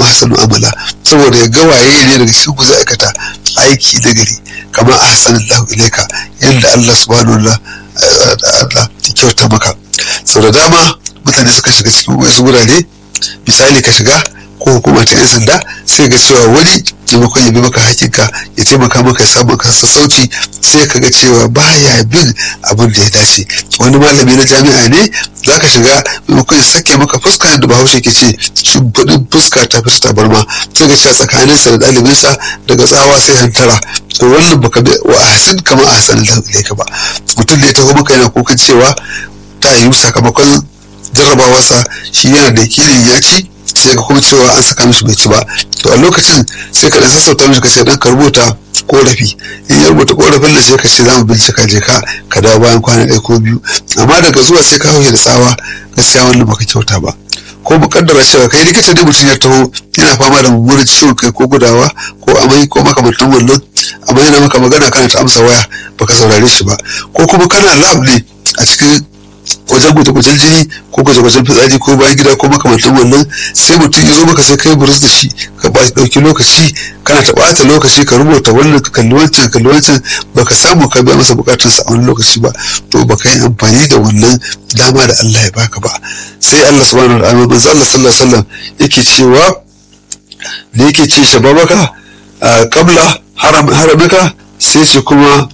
ahsanu amala saboda ya ga waye ne daga cikin ku zai aikata aiki na gari kamar ahsanallahu ilaika yadda Allah subhanahu wa Allah ya kyauta maka sau da dama mutane suka shiga cikin wasu wurare misali ka shiga ko hukuma ta yan sanda sai ga cewa wani maimakon ya bi maka hakinka ya taimaka maka ya samu ka sassauci sai ka ga cewa baya bin abin da ya dace wani malami na jami'a ne za ka shiga maimakon ya sake maka fuska da bahaushe ke ce shimfiɗin fuska ta fi ta barma sai ga cewa tsakaninsa da ɗalibinsa daga tsawa sai hantara to wannan baka bi wa ahsin kama ahsan Allah ka ba mutum da ya taho maka yana kukan cewa ta yiwu sakamakon jarrabawarsa shi yana da yakinin ya ci sai ka kuma cewa an saka mishi bai ci ba to a lokacin sai ka dan sassauta mishi ka ce dan ka rubuta korafi in ya rubuta korafin da sai ka ce za mu bincika je ka ka dawo bayan kwana ɗaya ko biyu amma daga zuwa sai ka hauke da tsawa gaskiya wannan baka kyauta ba ko mu kaddara cewa kai likita ne mutum ya taho yana fama da mummunan ciwon kai ko gudawa ko amai ko makamantan wannan amma yana maka magana kana ta amsa waya baka saurare shi ba ko kuma kana lab ne a cikin wajen gwaje-gwajen jini ko gwaje-gwajen fitsari ko bayan gida ko makamantan wannan sai mutum ya zo maka sai kai burus da shi ka ba ɗauki lokaci kana ta ɓata lokaci ka rubuta wannan ka kalli wancan kalli wancan baka samu ka biya masa bukatunsa a wani lokaci ba to baka yi amfani da wannan dama da Allah ya baka ba sai Allah subhanahu wa ta'ala manzo Allah sallallahu alaihi wasallam yake cewa da yake ce shababaka qabla haramaka sai ce kuma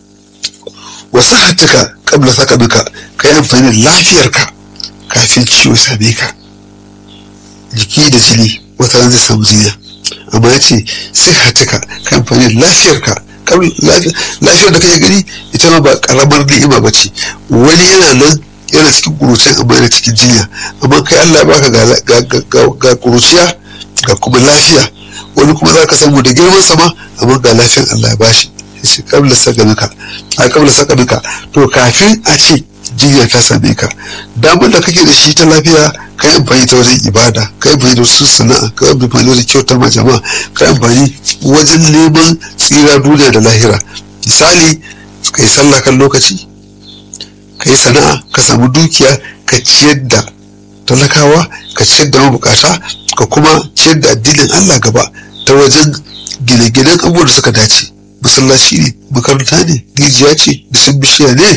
wasu hattuka kabla saka duka ka yi amfani da lafiyarka kafin ciwo same ka jiki da jini wata ran zai samu jinya amma ya ce sai hattuka ka amfani da lafiyarka lafiyar da kake gani ita ma ba karamar ni'ima ba ce wani yana nan yana cikin kurucin amma yana cikin jinya amma kai Allah baka ga kuruciya ga kuma lafiya wani kuma za ka samu da girman sama amma ga lafiyan Allah ya bashi shi kabla sakamika a kabla sakamika to kafin a ce jinya ta same ka damar da kake da shi ta lafiya ka yi amfani ta wajen ibada ka yi amfani da wasu sana'a ka yi amfani wajen kyautar ma jama'a ka yi amfani wajen neman tsira duniya da lahira misali ka yi sallah kan lokaci ka yi sana'a ka samu dukiya ka ciyar da talakawa ka ciyar da mabukata ka kuma ciyar da addinin Allah gaba ta wajen gine-ginen abubuwan da suka dace masallaci ne makaranta ne rijiya ce bisan bishiya ne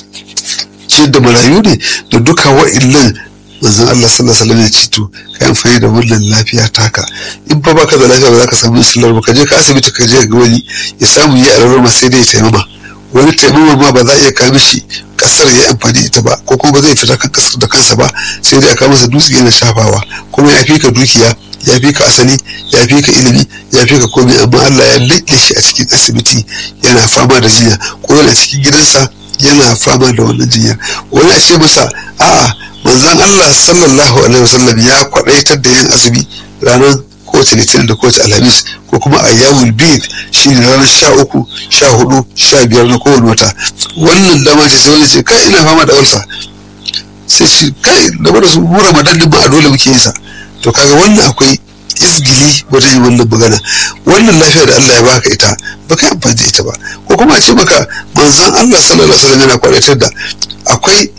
ciyar da marayu ne da duka wa'illan manzon Allah sallallahu alaihi wasallam ya ce to ka yi amfani da wannan lafiya taka in fa baka da lafiya ba za ka samu islar ba ka je ka asibiti ka je ga wani ya samu ya alarma sai dai ya taimama wani taimama ma ba za a iya kawo shi kasar ya amfani ita ba ko kuma ba zai fita kan kasar da kansa ba sai dai a kawo masa dutse yana shafawa kuma ya fi ka dukiya ya fi ka asali ya fi ka ilimi ya fi ka komai amma Allah ya laƙe shi a cikin asibiti yana fama da jinya ko yana cikin gidansa yana fama da wannan jinya wani a ce masa a'a manzon Allah sallallahu alaihi wasallam ya kwadaitar da yin azumi ranar kowace litinin da kowace alhamis ko kuma a yawul bid shi ne ranar sha uku sha hudu sha biyar na kowane wata wannan dama ce sai wani ce kai ina fama da ulsa sai ce kai da bada su mu ramadan din ba a dole muke yin sa to kaga wannan akwai izgili wajen yin wannan magana wannan lafiya da Allah ya baka ita baka yi amfani da ita ba ko kuma a ce maka manzon Allah sallallahu alaihi wasallam yana kwadatar da akwai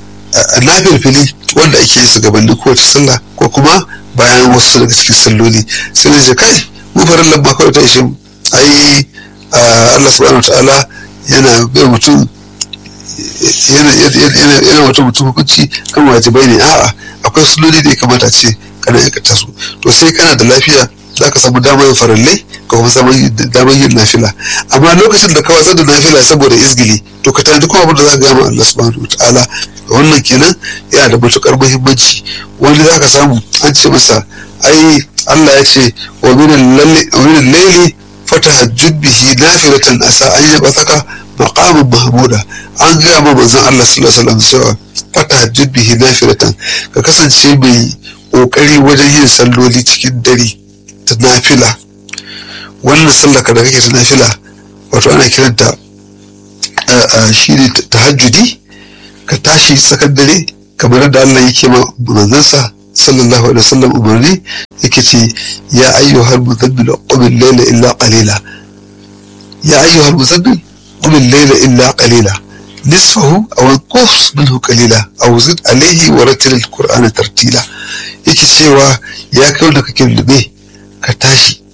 nafil fili wanda ake yi su gabanin kowace sallah ko kuma bayan wasu daga cikin salloli sai na ce kai mu farin lamba kawai ta ishe ai Allah subhanahu wa ta'ala yana bai mutum yana mutum mutum hukunci kan wajibai ne a'a akwai salloli da ya kamata ce kana aikata su to sai kana da lafiya za ka samu damar yin farallai ka kuma samu damar yin nafila amma lokacin da ka watsar da nafila saboda izgili to ka tanadi kuma abin da za ka gama Allah subhanahu wa ta'ala wannan kenan yana da matukar muhimmanci wani za ka samu an ce masa ai Allah ya ce wa minan laili fatahajjud bihi nafilatan asa an yaba saka maqamin mahmuda an gaya ma manzon Allah sallallahu alaihi wasallam cewa fatahajjud bihi nafilatan ka kasance mai kokari wajen yin salloli cikin dare ta nafila wannan sallar ka da kake ta nafila wato ana kiranta shi ne tahajjudi ka tashi tsakar dare kamar da Allah yake ma manzansa sallallahu alaihi wasallam umarni yake ce ya ayyuhal muzammil qum al-layla illa qalila ya ayyuhal muzammil qum al-layla illa qalila nisfahu aw anqus minhu qalila aw zid alayhi wa rattil alqur'ana tartila yake cewa ya kai wanda kake lube ka tashi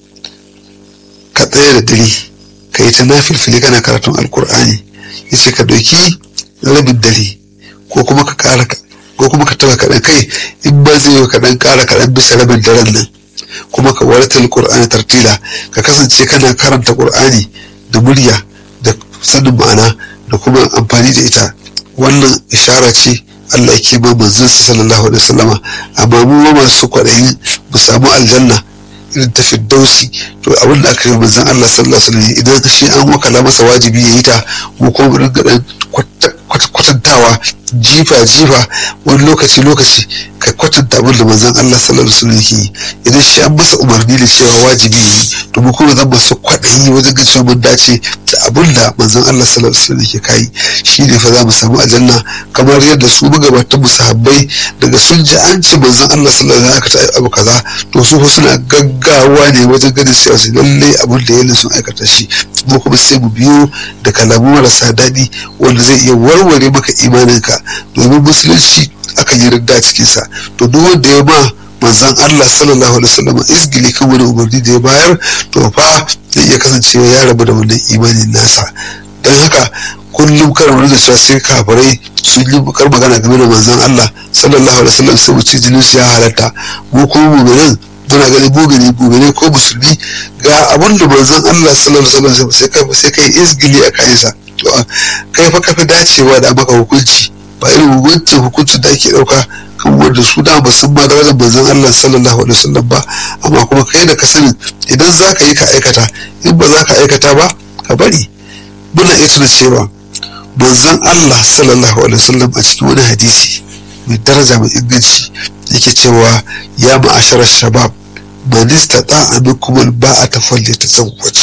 ka tsaya da dare ka yi ta nafilfili kana karatun alqur'ani yace ka doki rabin dare ko kuma ka kara ko kuma ka taba kaɗan kai in ba zai yi kaɗan kara kaɗan bisa rabin daren nan kuma ka warta alqur'ani tartila ka kasance kana karanta qur'ani da murya da sanin ma'ana da kuma amfani da ita wannan ishara ce Allah yake ba manzon sa sallallahu alaihi wasallama amma mu ma masu kwaɗayin mu samu aljanna irin ta firdausi to abin da aka yi manzon Allah sallallahu alaihi wasallam idan shi an wakala masa wajibi ya yi ta mu kuma mu ringa dan kwatantawa jifa jifa wani lokaci lokaci ka kwatanta abin da manzon Allah sallallahu alaihi wasallam yake yi idan shi an masa umarni da cewa wajibi ya yi to mu kuma zan masu kwaɗayi wajen ga cewa mun dace da abin da manzon Allah sallallahu alaihi wasallam yake kai shi ne fa za mu samu aljanna kamar yadda su magabatan mu sahabbai daga sun ji an ce manzon Allah sallallahu alaihi wasallam ya abu kaza to su fa suna gaggawa ne wajen ganin cewa su lalle abin da yana sun aikata shi mu kuma sai mu biyo da kalamu marasa daɗi wanda zai iya warware maka imaninka domin musulunci akan yi ridda cikinsa to duk wanda ya ma manzan Allah sallallahu alaihi wasallam izgili kan wani umarni da ya bayar to fa zai iya kasancewa ya rabu da wannan imanin nasa don haka kullum kar mu riga cewa sai kafirai sun yi bukar magana game da manzan Allah sallallahu alaihi wasallam sai mu ci jinin su ya halatta mu kuma mu'minin muna ganin mugani mugani ko musulmi ga abin da manzon Allah sallallahu alaihi wasallam sai kai sai kai izgili a kayansa to kai fa kafi dacewa da maka hukunci ba irin hukuncin hukuncin da ake dauka kan wanda su da ba sun ma da wajen manzon Allah sallallahu alaihi wasallam ba amma kuma kai da ka sani idan za ka yi ka aikata in ba za ka aikata ba ka bari muna iya tuna cewa manzon Allah sallallahu alaihi wasallam a cikin wani hadisi mai daraja mai inganci yake cewa ya ma'asharar shabab man istata minkum alba'ata falyatazawwaj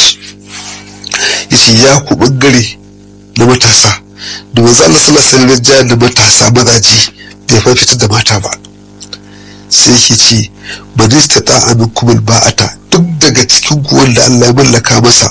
yace ya ku bangare na matasa da manzo Allah sallallahu alaihi wasallam da matasa mazaji bai fa fitar da mata ba sai yake ce man istata minkum alba'ata duk daga cikin ku wanda Allah ya mallaka masa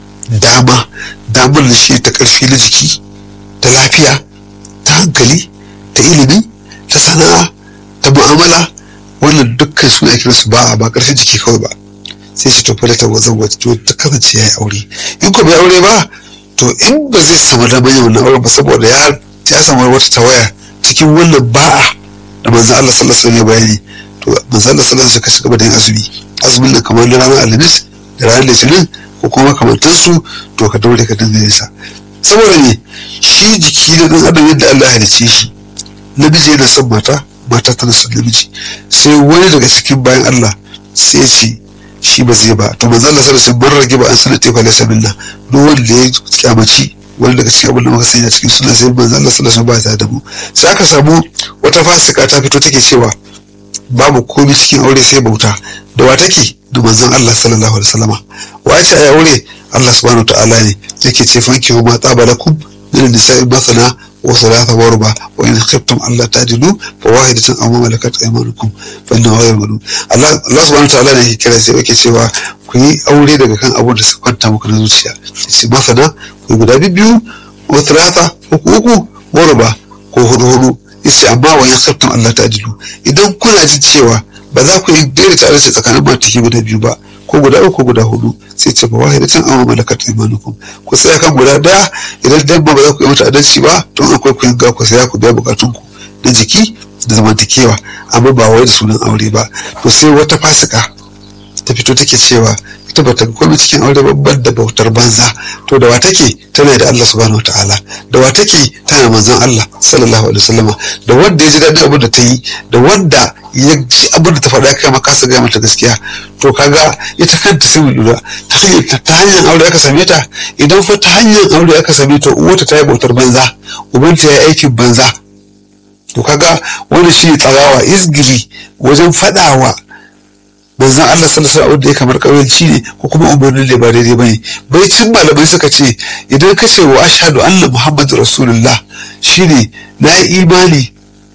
dama damar da shi ta karfi na jiki ta lafiya ta hankali ta ilimi ta sana'a ta mu'amala wannan dukkan su ake su ba ba ƙarshen jiki kawai ba sai shi tafi da ta wazan wata to ta kasance ya yi aure in ko bai aure ba to in ba zai samu damar yin wannan auren ba saboda ya ya samu wata tawaya cikin wannan ba'a da manzo Allah sallallahu alaihi wasallam bayani to manzo Allah sallallahu alaihi wasallam ka shiga da yin azumi azumin nan kamar na ranar alhamis da ranar litinin ko kuma makamantansu to ka daure ka dinga yin sa saboda ne shi jiki da dan adam yadda Allah ya halicce shi namiji yana son mata mata tana son namiji sai wani daga cikin bayan Allah sai ce shi ba zai ba to manzo Allah sallallahu alaihi wasallam rage ba an sanar tefa laysa minna duk wanda ya kyamaci wani daga cikin abin da muka sanya cikin suna sai manzo Allah sallallahu alaihi wasallam ba ta da mu sai aka samu wata fasika ta fito take cewa babu komai cikin aure sai bauta da wa take da manzon Allah sallallahu alaihi wasallama wace ai aure Allah subhanahu wa ta'ala ne yake ce fanki ma tsabalakum min nisa'i masana وثلاثة وربع وإن خفتم ألا تعدلوا فواحدة أو ما ملكت أيمانكم فإنه غير ملوم الله الله سبحانه وتعالى ne kira sai yake cewa ku yi aure daga kan abun da suka kwanta muku na zuciya sai masana ku yi guda biyu wa thalatha uku uku warba ko hudu hudu yace amma wa in khaftum Allah ta'dilu idan kuna jin cewa ba za ku yi daidaita adalci tsakanin mataki guda biyu ba ko guda uku guda hudu sai ce ba wahidatan amma malakat imanukum ku tsaya kan guda daya idan dabba ba za ku yi mata adalci ba to akwai ku yanga ku saya ku biya bukatun ku na jiki da zamantakewa amma ba wai da sunan aure ba to sai wata fasika ta fito take cewa ita bata ga komai cikin aure babban da bautar banza to da wa take tana da Allah subhanahu wataala da wa take tana manzon Allah sallallahu alaihi wasallama da wanda ya ji daɗin abin da ta yi da wanda ya ji abin da ta faɗa kai ma kasa gaya mata gaskiya to kaga ita kanta sai mu lura ta hanyar ta hanyar aure aka same ta idan fa ta hanyar aure aka same ta uwata ta yi bautar banza ubanta ya yi aikin banza to kaga wani shi tsarawa izgili wajen faɗawa manzon Allah sallallahu alaihi da ya kamar kauyanci ne ko kuma umarnin da ba daidai bane bai cin malamai suka ce idan ka ce wa ashhadu anna muhammadu rasulullah shine na yi imani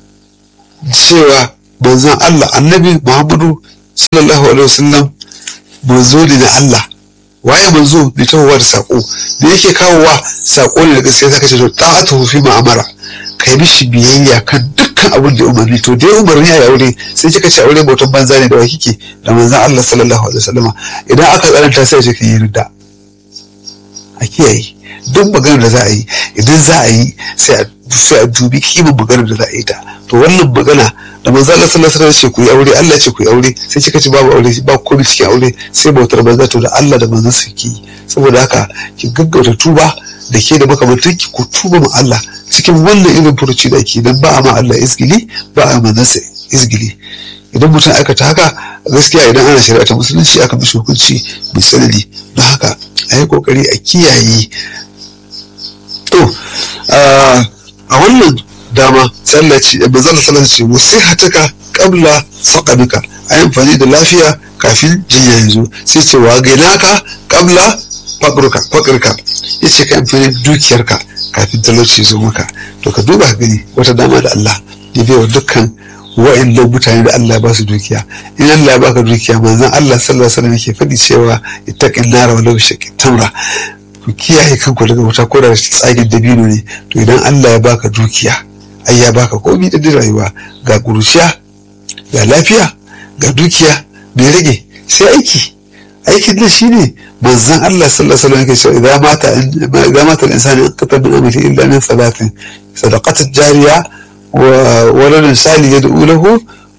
cewa manzon Allah annabi muhammadu sallallahu alaihi wasallam manzo ne na Allah waye manzo mai tahowa da sako me yake kawowa sako ne da gaskiya zaka ce to ta'atu fi ma'amara kai mishi biyayya kan dukkan abin da umarni to dai umarni ya aure sai kika ce aure bautan banza ne da wa kike da manzon Allah sallallahu alaihi wasallama idan aka tsananta sai kika yi ridda a kiyaye duk maganar da za a yi idan za a yi sai a dubi kiman maganar da za a yi ta to wannan magana da manzo Allah sallallahu alaihi wasallam ce ku yi aure Allah ce ku yi aure sai kika ce babu aure ba komai cikin aure sai bautar banza to da Allah da manzon su ki saboda haka ki gaggauta tuba da ke da makamantan ki ku tuba ma Allah cikin wannan irin furuci da ke dan ba a ma Allah izgili ba a manzon sa izgili idan mutum aikata haka gaskiya idan ana shari'a ta musulunci aka mishi hukunci mai sanadi don haka a yi kokari a kiyaye to a wannan dama tsallaci da bazan tsallaci wasu hataka kabla faƙabika a yi amfani da lafiya kafin jinya ya zo sai ce wa gainaka kabla faƙirka ya ce ka amfani dukiyarka kafin talauci zo maka to ka duba ka gani wata dama da Allah ya bai wa dukkan wa'annan mutane da Allah ba su dukiya in Allah ya baka dukiya manzon Allah sallallahu alaihi wasallam yake faɗi cewa ittaqin nara walau shaqi tamra ku kiyaye kanku daga wuta ko da tsagin dabino ne to idan Allah ya baka dukiya ai ya baka komai da rayuwa ga kuruciya ga lafiya ga dukiya bai rage sai aiki aikin nan shine manzon Allah sallallahu alaihi wasallam yake cewa idan mata idan mata al-insani in qata min amali illa min salatin sadaqatat jariya ولد سالي يدعو له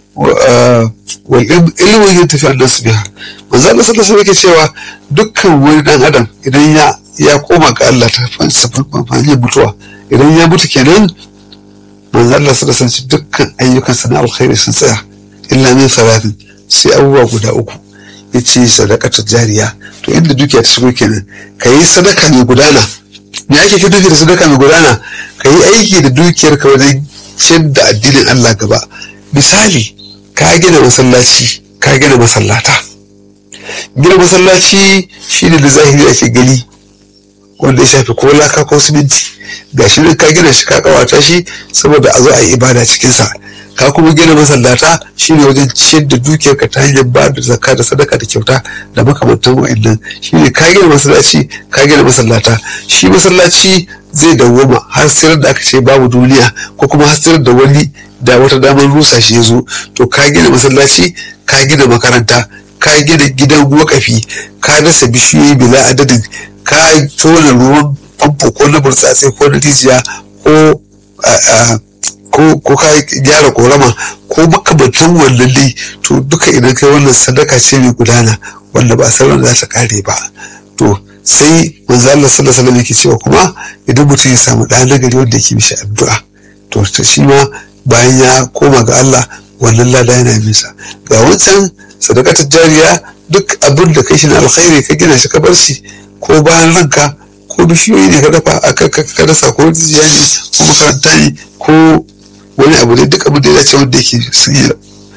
والعلم ينتفع الناس بها manzo Allah sallallahu alaihi yake cewa dukkan wani dan adam idan ya ya koma ga Allah ta fansa mutuwa idan ya mutu kenan manzo Allah sallallahu alaihi dukkan ayyukan sana alkhairi sun tsaya illa min salatin sai abubuwa guda uku yace sadaqatu jariya to inda dukiya ta shigo kenan kayi sadaka mai gudana me ake ke duki da sadaka mai gudana kayi aiki da dukiyar ka wajen ciyar da addinin Allah gaba misali ka gina masallaci ka gina masallata gina masallaci shine da zahiri ake gani wanda ya shafi ko laka ko siminti ga shi ka gina shi ka kawata shi saboda a zo a yi ibada cikinsa ka kuma gina masallata shine wajen ciyar da dukiyar ka ta hanyar ba da zakka da sadaka da kyauta da makamantan wa'annan shine ka gina masallaci ka gina masallata shi masallaci zai dawwama har sai da aka ce babu duniya ko kuma har sai da wani da wata damar rusa shi ya zo to ka gina masallaci ka gina makaranta ka gina gidan wakafi ka dasa bishiyoyi bila adadin ka tona ruwan famfo ko na burtsatse ko na rijiya ko ko ka gyara korama ko makamantan wannan dai to duka idan kai wannan sadaka ce mai gudana wanda ba sauran za ta kare ba to sai manzo Allah sallallahu alaihi wasallam yake cewa kuma idan mutum ya samu ɗan nagari wanda yake mishi addu'a to shi ma bayan ya koma ga Allah wannan lada yana bisa ga wancan sadakatar jariya duk abin da kai shi na alkhairi ka gina shi ka bar shi ko bayan ranka ko bishiyoyi ne ka dafa ka dasa ko rijiya ne ko makaranta ne ko wani abu ne duk abin da ya dace wanda yake sun yi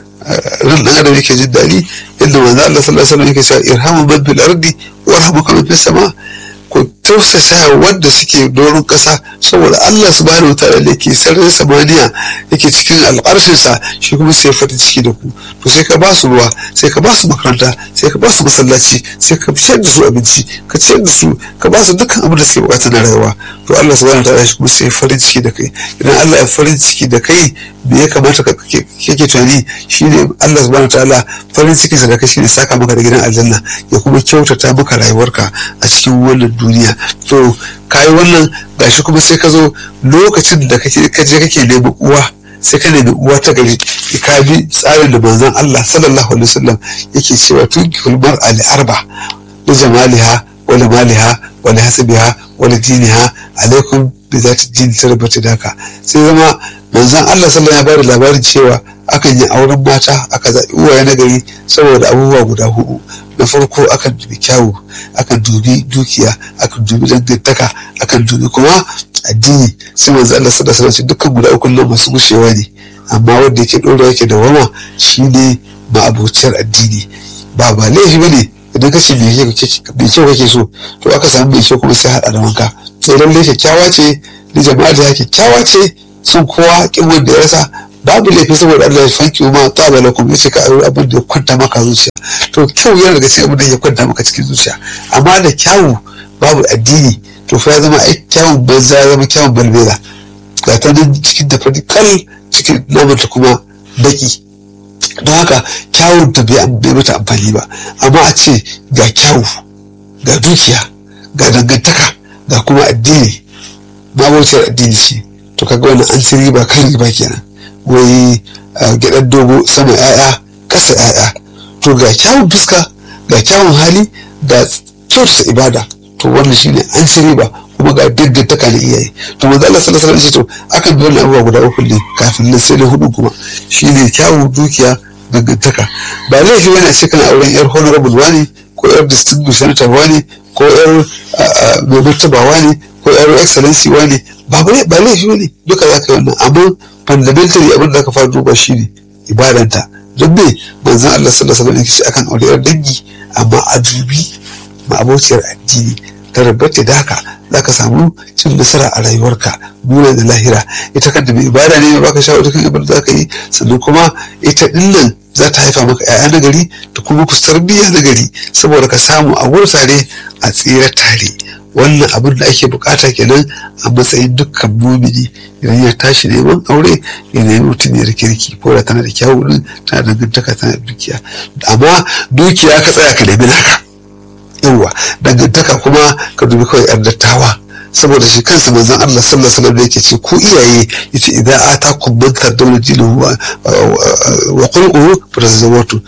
ran dan adam yake jin daɗi yadda manzo Allah sallallahu alaihi wasallam yake cewa irhamu man bil ardi warhamuka man fis sama ku tausasa wanda suke doron ƙasa saboda Allah subhanahu wataala da ke sararin samaniya yake cikin al'arshinsa shi kuma sai farin ciki da ku to sai ka ba su ruwa sai ka ba su makaranta sai ka ba su masallaci sai ka ciyar da su abinci ka ciyar da su ka ba su dukkan abin da suke bukata na rayuwa to Allah subhanahu wataala shi kuma sai farin ciki da kai idan Allah ya farin ciki da kai me ya kamata ka kake tunani shine Allah subhanahu wataala farin ciki da kai shine saka maka da gidan aljanna ya kuma kyautata maka rayuwarka a cikin wannan duniya to kayi wannan gashi kuma sai ka zo lokacin da kake kaje kake neman uwa sai ka nemi uwa ta gari ka bi tsarin da manzon Allah sallallahu alaihi wasallam yake cewa tun kulmar ali arba da jamaliha wa maliha wa hasabiha wa diniha alaikum bi zati din tarbata daka sai zama manzon Allah sallallahu ya bada labarin cewa akan yi auren mata aka zaɓi uwaye na gari saboda abubuwa guda hudu na farko akan dubi kyawu akan dubi dukiya akan dubi dangantaka akan dubi kuma addini sai manzo Allah sallallahu alaihi wasallam dukkan guda uku nan masu gushewa ne amma wanda yake dora yake da wama shine ma'abociyar addini ba ba laifi bane idan kace me kyau kake so to aka samu mai kyau kuma sai hada da wanka to lalle kyakkyawa ce ni jama'a da kyakkyawa ce sun kowa kin wanda ya rasa babu laifi saboda Allah ya fanki ma tsaba lakum yace ka aure abin da ya kwanta maka zuciya to kyau yana daga cikin abin da ya kwanta maka cikin zuciya amma da kyawu babu addini to fa ya zama ai kyawun banza ya zama kyawun balbela ga ta nan cikin da fari kal cikin namanta kuma baki don haka kyawun ta bai mata amfani ba amma a ce ga kyawu ga dukiya ga dangantaka ga kuma addini mabautar addini ce to kaga wannan an ci riba kan riba kenan wai gidan dogo sama ya'ya kasa ya'ya to ga kyawun fuska ga kyawun hali ga kyautata ibada to wannan shine an ci riba kuma ga dangantaka na iyaye to manzo Allah sallallahu alaihi wasallam to akan bi wannan abubuwa guda uku ne kafin nan sai da hudu kuma shine kyawun dukiya dangantaka ba laifi bane a ce kana auren yar honorable wani ko yar distinguished senator wani ko yar mai martaba wani ko yar excellency wani ba ba laifi bane duka za ka yi wannan amma fundamentally abin da aka fara duba shine ibadanta don me manzon Allah sallallahu alaihi wasallam akan aure yar dangi amma a dubi ma'abociyar addini ta rabata da haka za ka samu cin nasara a rayuwarka nuna da lahira ita kanta mai ibada ne baka shawara kan ibada za ka yi sannan kuma ita dinnan za ta haifa maka 'ya'ya na gari da kuma ku tarbiyya na gari saboda ka samu a gudu tare a tsira tare wannan abin da ake bukata kenan a matsayin dukkan mumini idan ya tashi neman aure ya nemi mutum ya kirki ko da tana da kyawu din tana da dangantaka tana da dukiya amma dukiya ka tsaya ka nemi naka yawa dangantaka kuma ka dubi kawai yan dattawa saboda shi kansa manzon Allah sallallahu alaihi wasallam yake ce ku iyaye yace idan atakum man tardawna dinahu wa qulquhu fatazawwatu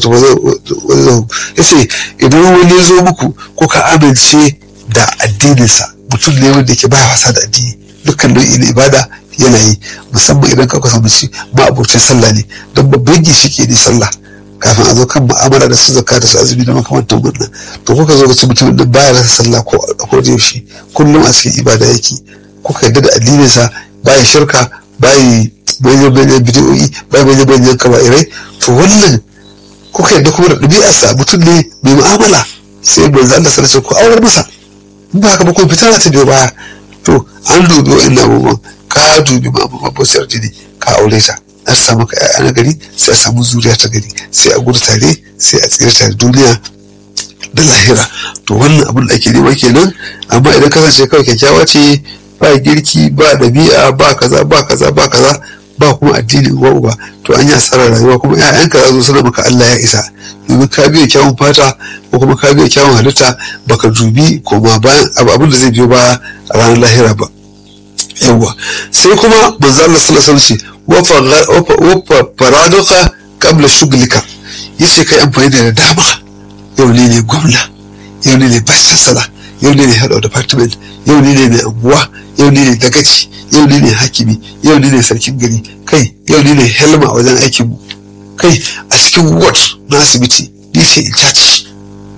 yace idan wani ya zo muku ko ka amince da addininsa mutum ne wanda yake ba wasa da addini dukkan nau'i na ibada yana yi musamman idan ka kusa mace ma abocin sallah ne don babban gishiki ne sallah kafin a zo kan mu'amala da su zakka da su azumi da makamantan wannan to kuka zo ga ci mutumin da baya rasa sallah ko ko da yaushe kullum a cikin ibada yake kuka yadda da addinin sa baya shirka baya bayan bayan bidiyoyi baya bayan bayan kaba'irai to wannan kuka yadda kuma da ɗabi'ar sa mutum ne mai mu'amala sai manzo Allah sallallahu alaihi ko aurar masa in ba haka ba ko fitar ta biyo baya to an dubi wa'annan abubuwan ka dubi ma'amma bociyar jini ka aure ta an samu ka ƴaƴa na gari sai a samu zuriya ta gari sai a gudu tare sai a tsira tare duniya da lahira to wannan abin da ake nema kenan amma idan kasance kawai kyakkyawa ce ba girki ba ɗabi'a ba kaza ba kaza ba kaza ba kuma addini uwa uba to an yi asarar rayuwa kuma ƴaƴanka za su suna maka Allah ya isa domin ka biya kyawun fata ko kuma ka biya kyawun halitta baka dubi koma bayan abin da zai biyo baya a ranar lahira ba yawwa sai kuma manzo Allah sallallahu alaihi wasallam wafa faraduka kabla shuglika yace kai amfani da dama yau ne ne gwamna yau ne ne vice chancellor yau ne ne head of department yau ne ne mai anguwa yau ne ne dagaci yau ne ne hakimi yau ne ne sarkin gari kai yau ne ne helma wajen aikin mu kai a cikin ward na asibiti ni ce in charge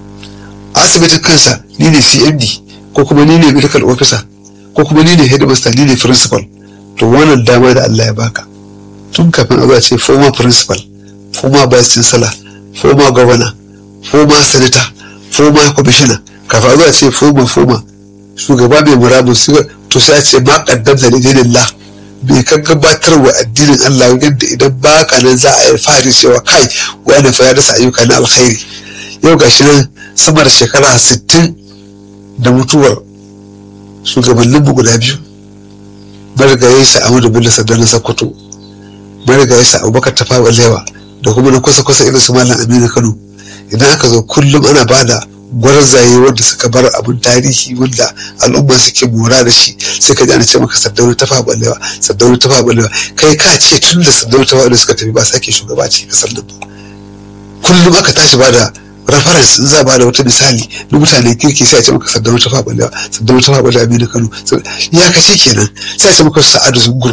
asibitin kansa ni ne cmd ko kuma ni ne medical officer ko kuma ni ne headmaster ni ne principal to wannan dama da Allah ya baka tun kafin a ce former principal former vice chancellor former governor former senator former commissioner kafin a ce former former shugaba mai murabus to sai a ce ma kaddamta da dinillah bai kan gabatar wa addinin Allah yadda idan baka nan za a yi fari cewa kai wani fa ya dasa ayyuka na alkhairi yau gashi nan sama da shekara 60 da mutuwar shugabanninmu guda biyu marigayi sa Ahmadu Bello Sardauna Sokoto marigayi sa Abubakar Tafawa Lewa da kuma na kusa kusa irin su Malam Aminu Kano idan aka zo kullum ana bada gwarzaye wanda suka bar abin tarihi wanda al'umma suke mora da shi sai ka ji ana ce maka Sardauna Tafawa Balewa Sardauna Tafawa Balewa kai ka ce tun da Sardauna Tafawa Balewa suka tafi ba sake shugaba ce kasar nan kullum aka tashi bada reference za ba da wata misali na mutane kirki sai a ce maka saddauna ta faɓa saddauna ta faɓa aminu kano ya kace kenan sai a ce maka sa'adu zungur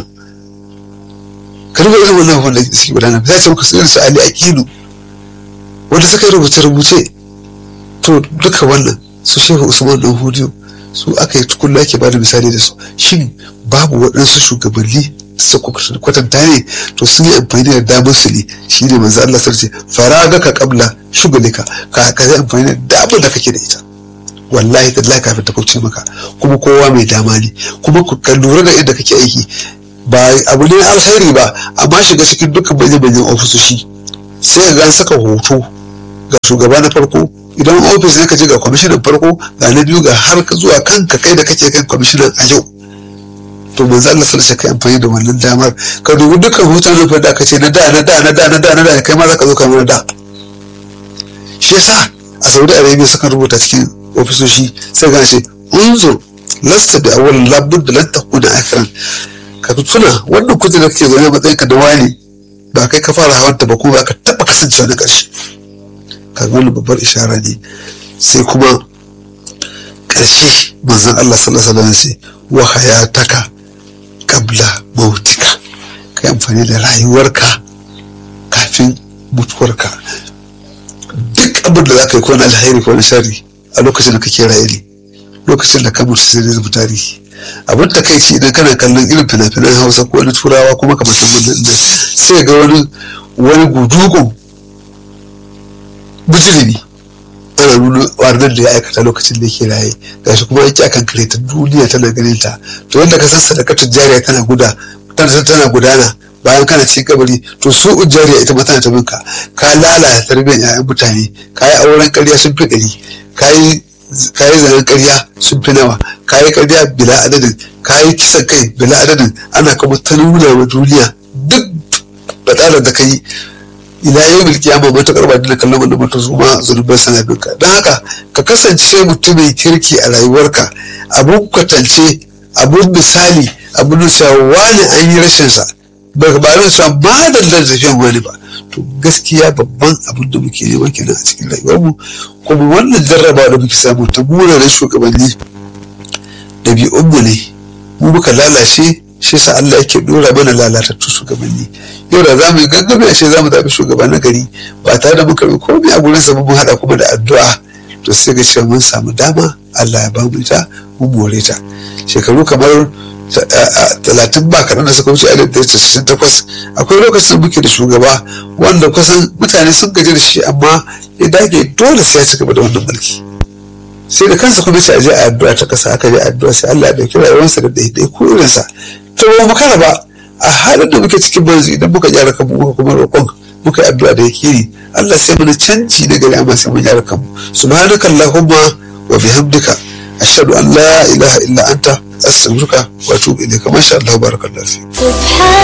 ka rubuta irin wannan wanda suke gudanar sai a ce maka irin su ali akilu wanda suka yi rubuce rubuce to duka wannan su shehu usman dan hudiyo su aka yi tukunna ake ba da misali da su shin babu waɗansu shugabanni su kwatanta ne to sun yi amfani da damar su ne shi ne manzo Allah sarce faraga ka kabla shugulika ka ka yi amfani da damar da kake da ita wallahi tallahi kafin ta kauce maka kuma kowa mai dama ne kuma ka lura da inda kake aiki ba abu ne alkhairi ba amma shiga cikin dukkan manyan manyan ofisoshi sai ka ga saka hoto ga shugaba na farko idan ofis ne ka je ga kwamishinan farko ga na biyu ga har zuwa kanka kai da kake kan kwamishinan a yau to manzo Allah sallallahu alaihi amfani da wannan damar ka dubi dukkan hoton da aka ce na da na da na da na da na da kai ma zaka zo ka mana da shi yasa a Saudi Arabia suka rubuta cikin ofisoshi sai ga ce unzur lasta bi awwal labud da lan takuna akhiran ka tuna wannan kujerar kake zaune matsayin ka da wani ba kai ka fara hawan ta ba kuma ba ka taba kasancewa na ƙarshe kaga wannan babbar ishara ne sai kuma ƙarshe manzon Allah sallallahu alaihi wasallam sai wa hayataka qabla mautika kai amfani da rayuwarka kafin mutuwarka duk abin da za ka yi ko na alheri ko na shari a lokacin da kake raye ne lokacin da ka mutu sai zai zama tarihi abin da kai ce idan kana kallon irin fina-finan hausa ko wani turawa kuma kamar wannan nan sai ga wani wani gudugun bijirimi ana nuna wannan da ya aikata lokacin da yake raye gashi kuma yake akan kare ta duniya tana ganin ta to yadda ka san sadakatun jariya tana guda tana gudana bayan kana ci kabari to su jariya ita ma tana ta minka ka lalata tarbiyyar 'ya'yan mutane ka yi auren ƙarya sun fi ɗari ka yi zanen ƙarya sun fi nawa ka yi ƙarya bila adadin ka yi kisan kai bila adadin ana kuma ta nuna wa duniya duk batsalar da ka yi ila yau milki ya mamata karba dina kallon wanda mutum su ma zunubar sana binka don haka ka kasance mutum mai kirki a rayuwarka abun kwatance abun misali abun da cewa wani an yi rashinsa ba ba da cewa ba da tafiyan wani ba to gaskiya babban abin da muke nema kenan a cikin rayuwarmu kuma wannan jarraba da muke samu ta munanan shugabanni ɗabi'unmu ne mu muka lalace shi sa Allah yake dora mana lalatattu shugabanni yau da za mu yi gangami a ce za mu zaɓi shugaba na gari ba tare da muka bi komai a gurin sa mun haɗa kuma da addu'a to sai ga cewa mun samu dama Allah ya bamu ita mun more ta shekaru kamar talatin ba kaɗan da suka wuce alif da casa'in takwas akwai lokacin da muke da shugaba wanda kusan mutane sun gaji da shi amma ya dage dole sai ya ci gaba da wannan mulki sai da kansa kuma ce a je a addu'a ta kasa aka je addu'a sai Allah ya dauki rayuwarsa da daidai ko irinsa to ba mu kara ba a halin da muke cikin banzu idan muka gyara kanmu muka kuma roƙon muka yi addu'a da yake yi Allah sai mana canji na gari amma sai mun gyara kanmu subhanaka allahumma wa bihamdika ashhadu an la ilaha illa anta astaghfiruka wa atubu ilayka masha Allah barakallahu fi